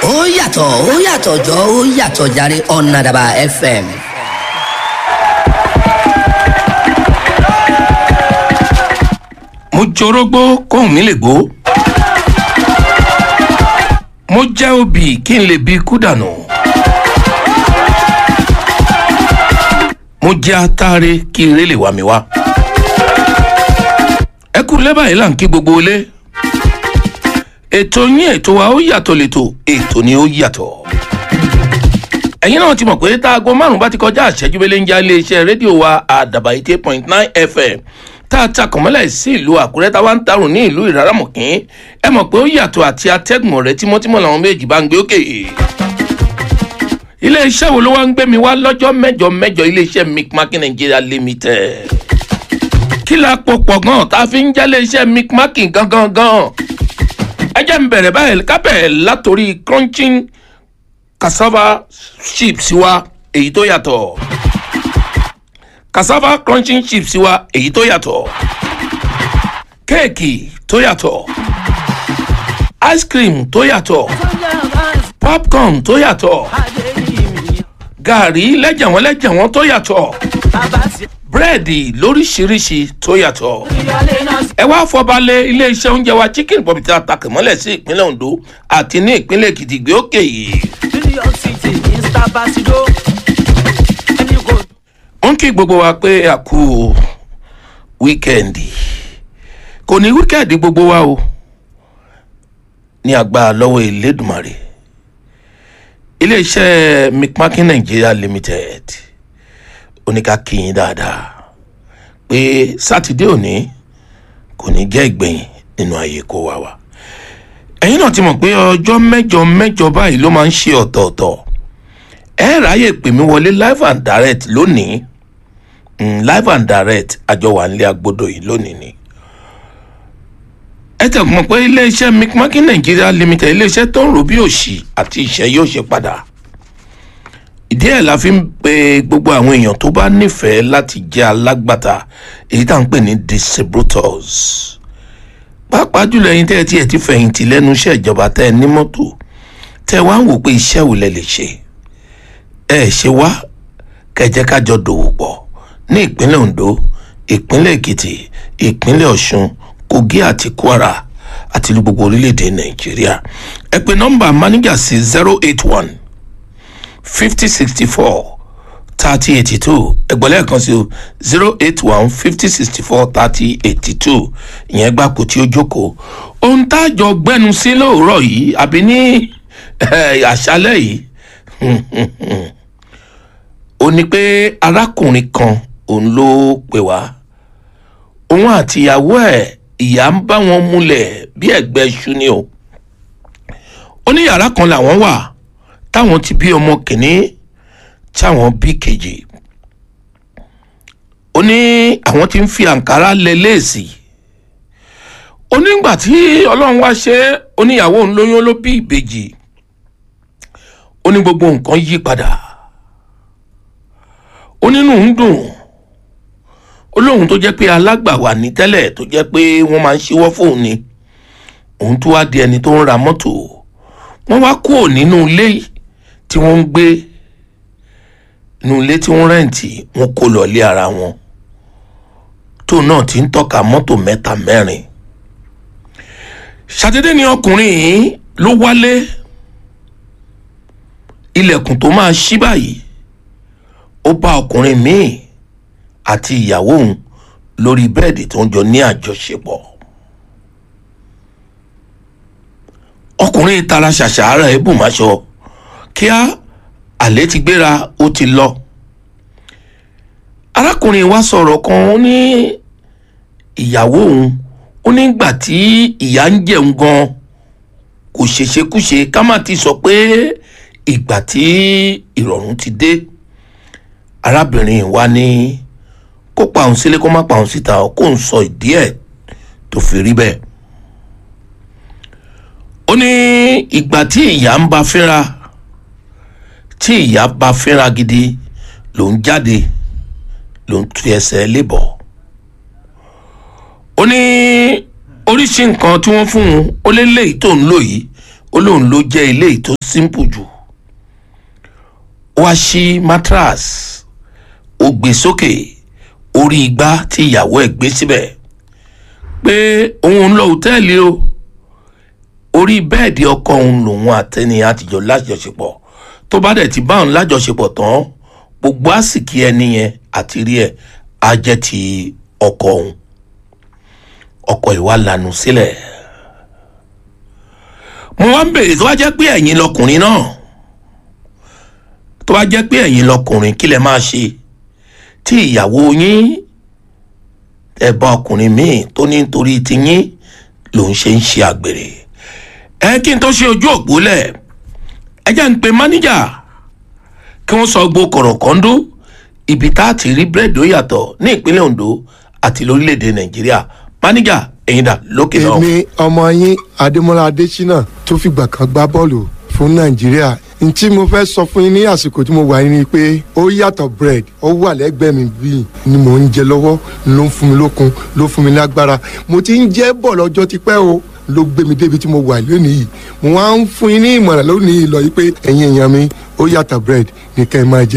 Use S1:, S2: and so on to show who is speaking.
S1: ó yàtọ̀ ó yàtọ̀ jọ ó yàtọ̀ jàre ọ̀nàdàbà fm.
S2: mo jorógbó kóhùn mi lè gbó mo jẹ́ obì kí n lè bi ikú dànù mo jẹ́ atare kí ire lè wà mí wá ẹ kú lẹ́bàá yìí là ń kí gbogbo ilé ètò yín ètò wa ó yàtọ̀ lẹ́tọ̀ ètò ni ó yàtọ̀ ẹ̀yin náà ti mọ̀ pé táago márùn-ún bá ti kọjá àṣẹjú bẹ́lẹ́ ń já iléeṣẹ́ rédíò wa àdàbà eighty eight point nine fm tá a takàn mọ́lẹ̀ sí ìlú àkúrẹ́ táwa ń tarùn ní ìlú ìrárámọ̀kín ẹ mọ̀ pé ó yàtọ̀ àti atẹ́gùn rẹ̀ tímọ́tímọ́ làwọn méjì bá ń gbé òkè. iléeṣẹ́ wo ló wá ń gbé mi wá lọ́jọ́ mẹ́jọ mẹ́jọ iléeṣẹ́ micmac nigeria limited. kí la pò pọ̀ gan tá a fi ń jẹ́ iléeṣẹ́ micmac gangan gan. ẹ jẹ́ ń bẹ̀rẹ̀ báyìí kábẹ̀ látòrí crunching cassava chips wa èyí tó yàtọ̀ cassava crunching chips wa èyí tó yàtọ̀ kéèkì tó yàtọ̀ ice cream tó yàtọ̀ popcorn tó yàtọ̀ gàrí lẹ́jẹ̀wọ́n lẹ́jẹ̀wọ́n tó yàtọ̀ búrẹ́dì lóríṣiríṣi tó yàtọ̀ ẹ wá fọbalẹ̀ iléeṣẹ́ oúnjẹ wa chicken pop tí a takẹ̀ mọ́lẹ̀ sí ìpínlẹ̀ ondo àti ní ìpínlẹ̀ èkìtì gbé òkè yìí.
S3: New York City, Mr. Basido. Ẹni kò
S2: ó ń kí gbogbo wa pé a kú wíkẹ́ndì kò ní wíkẹ́ndì gbogbo wa o ní àgbà lọ́wọ́ ìlédùmarè iléeṣẹ́ mcmakin nigeria limited oníka kíyìn dáadáa pé sátidé òní kò ní jẹ́ ìgbẹ̀yìn nínú ayé kó wa wa ẹ̀yin náà ti mọ̀ pé ọjọ́ mẹ́jọ mẹ́jọ báyìí ló máa ń ṣe ọ̀tọ̀ọ̀tọ̀ ẹ ráyè pè mí wọlé live and direct lónìí mm, live and direct àjọ wà nílé agbódò yìí lónìí ni. ẹ tẹ̀ mọ̀ pé iléeṣẹ́ mcmakin nigeria limited iléeṣẹ́ tó ń rò bí òṣì àti ìṣẹ́ yóò ṣe padà. ìdí ẹ̀ la fi ń pe gbogbo àwọn èèyàn tó bá nífẹ̀ẹ́ láti jẹ́ alágbàtà èyí tá à ń pè ní distributors. pàápàá jùlọ ẹyin tẹ́ ẹ tiẹ̀ ti fẹ̀yìntì lẹ́nu iṣẹ́ ìjọba tẹ́ ẹ ní mọ́tò tẹ́ ẹ wá ń wò pé iṣẹ́ wo lẹ lè ṣe ẹ ṣe wá kẹjẹ kájọ dòwò pọ̀ ní ìpínlẹ̀ ondo ìpínlẹ̀ èkìtì ìpínlẹ̀ ọ̀ṣun kogi àti kwara àti ìlú gbogbo orílẹ̀-èdè nàìjíríà ẹ pè nọ́mbà máníjà sí zero eight one fifty sixty four thirty eighty two ẹgbẹ́ lẹ́ẹ̀kan sí o zero eight one fifty sixty four thirty eighty two ìyẹn gbà kó tí ó jókòó ohun tá a jọ gbẹnu sí lóòrọ̀ yìí àbí ní àṣálẹ̀ yìí ó ní pé arákùnrin kan òun ló pè wá òun àti ìyàwó ẹ̀ ìyá ń bá wọn múlẹ̀ bí ẹ̀gbẹ́ iṣu ni o ó ní yàrá kan làwọn wà táwọn ti bí ọmọ kìnní táwọn bí kejì ó ní àwọn ti ń fi àǹkárá lẹ léèsì ó nígbà tí ọlọ́run wá ṣe é ó ní ìyàwó òun lóyún ló bí ìbejì ó ní gbogbo nǹkan yí padà ó nínú ń dùn ó lóun tó jẹ́ pé alágbàwà ní tẹ́lẹ̀ tó jẹ́ pé wọ́n máa ń ṣíwọ́ fóun ni òun tó wá di ẹni tó ń ra mọ́tò wọ́n wá kúrò nínú ilé tí wọ́n ń gbé inú ilé tí wọ́n rẹ́ǹtì wọ́n kó lọ lé ara wọn tóun náà ti ń tọ́ka mọ́tò mẹ́ta mẹ́rin ṣàdédé ni ọkùnrin yìí ló wálé ilẹ̀kùn tó máa ṣí báyìí ó bá ọkùnrin míì àti ìyàwó òun lórí bẹ́ẹ̀dì tó ń jọ ní àjọṣepọ̀ ọkùnrin tara ṣàṣàárẹ̀ ebùmáṣọ kíá àlẹ́ ti gbéra ó ti lọ arákùnrin wa sọ̀rọ̀ kan ó ní ìyàwó òun ó nígbà tí ìyá ń jẹun gan kò ṣèṣekúṣe ká má ti sọ pé ìgbà tí ìrọ̀rùn ti dé arábìnrin wa ní kó pa òun sílé kó má pa òun síta kó ń sọ ìdí ẹ̀ tó fi rí bẹ́ẹ̀. ó ní ìgbà tí ìyá ń bá fínra tí ìyá bá fínra gidi ló ń jáde ló ń tu ẹsẹ̀ lébọ̀. ó ní oríṣi nǹkan tí wọ́n fún un ó lé léyìí tó ń lò yìí ó lóun ló jẹ́ eléyìí tó simple jù ó wá sí mattress ó gbé sókè orí igbá tí ìyàwó ẹ̀ gbé síbẹ̀ pé òun ń lọ òtẹ́ẹ̀lì o orí bẹ́ẹ̀dì ọkọ òun lòun àtẹni àtijọ́ lájọṣepọ̀ tó bá dẹ̀ ti bá òun lájọṣepọ̀ tán gbogbo àsìkí ẹni yẹn àti rí ẹ̀ á jẹ́ ti ọkọ òun ọkọ ìwà lanu sílẹ̀ mo wá ń bèrè tó bá jẹ́ pé ẹ̀yin lọkùnrin náà tó bá jẹ́ pé ẹ̀yin lọkùnrin kí lẹ máa ṣe tí ìyàwó yín ẹ bá ọkùnrin míì tó ní nítorí tiyín lòun ṣe ń ṣe àgbèrè ẹ kí n tó ṣe ojú òpó lẹ̀ ẹ jẹ́ ń pe máníjà kí wọ́n sọ gbó kọ̀rọ̀kọ́ndó ibi tá a ti rí búrẹ́dì ó yàtọ̀ ní ìpínlẹ̀ Ondo àti lórílẹ̀‐èdè Nàìjíríà máníjà ẹ̀yin dà lókè náà.
S4: èmi ọmọ yín adémọlá adésínà tó fìgbà kan gbá bọ́ọ̀lù fún nàìjíríà n tí mo fẹ́ sọ fún yín ní àsìkò tí mo wà yín ni pé ó yàtọ̀ bread ó wà lẹ́gbẹ̀ẹ́ mi bíi ni mò ń jẹ lọ́wọ́ ló ń fún mi lókun ló fún mi lágbára mo ti ń jẹ́ bọ̀ lọ́jọ́ tipẹ́ o ló gbé mi débi tí mo wà lónìí yìí mo wá ń fún yín ní ìmọ̀ràn lónìí yìí lọ yìí pé ẹ̀yin èèyàn mi ó yàtọ̀ bread ní ká ẹ máa jẹ